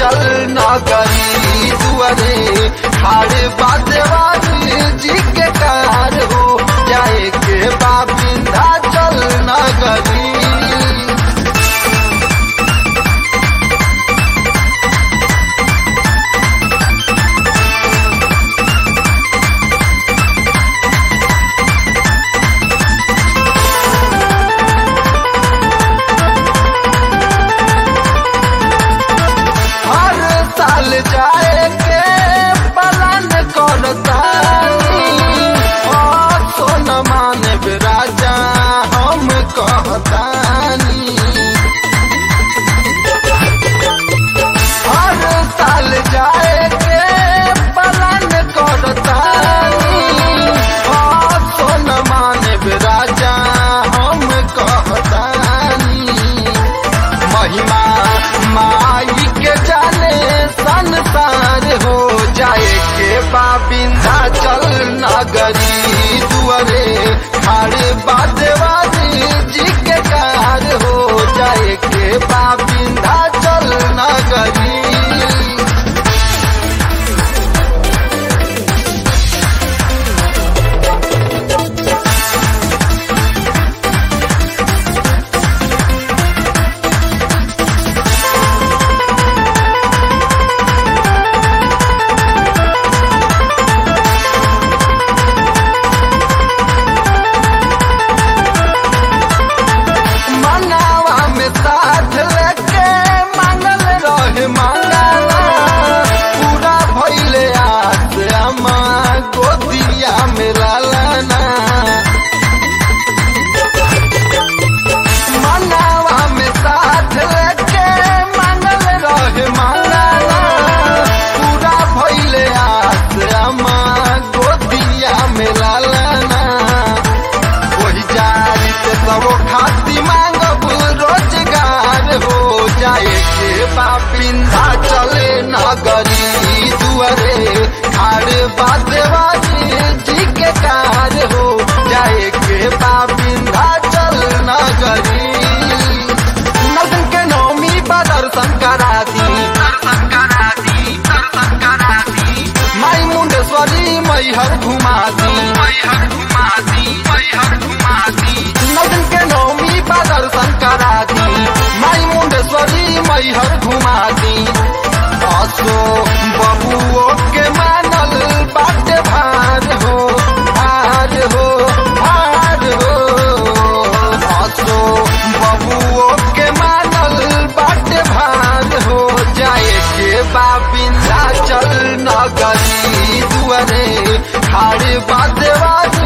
चल नगरी दुआरे खाड़ बादेवानी जी के कार हो जाए के बा विंध्याचल नगरी हर साल जाए के पलान करतानी और सोन माने राजा हम कहतानी हर साल जाए के पलान करतानी और सोन माने राजा हम कहतानी महिमा माई के जाने संसार हो जाए के बाबिंदा चल नगरी दुआरे खाड़े बादेवादी जी के कार हो जाए के बाबिंदा चल नगरी मंगावा में साथ लेके मांगल रहे मंगावा पूरा भइले आस अमा गोदिया में लालाना मंगावा में साथ लेके मांगल रहे मंगावा पूरा भइले आस अमा गोदिया में लालाना वही जारी से सबो खाती मांगब रोजगार हो जाए के बापिंदा चले नगरी दुआरे खाड़ बादेवाजी जी के कार हो जाए के बापिंदा चल नगरी नौतन के नौमी पर दर्शन करा दी माई मुंडेश्वरी मैहर घुमा दी नौतन के नौमी पर दर्शन करा दी माई मुंडेश्वरी मैहर घुमा दी असो बबुओ के मानल बाटे भार हो भार हो भार हो असो बबुओ के मानल बाटे भार हो जाए के बाबिंदा चल नगरी दुआरे खाड़ बादेवा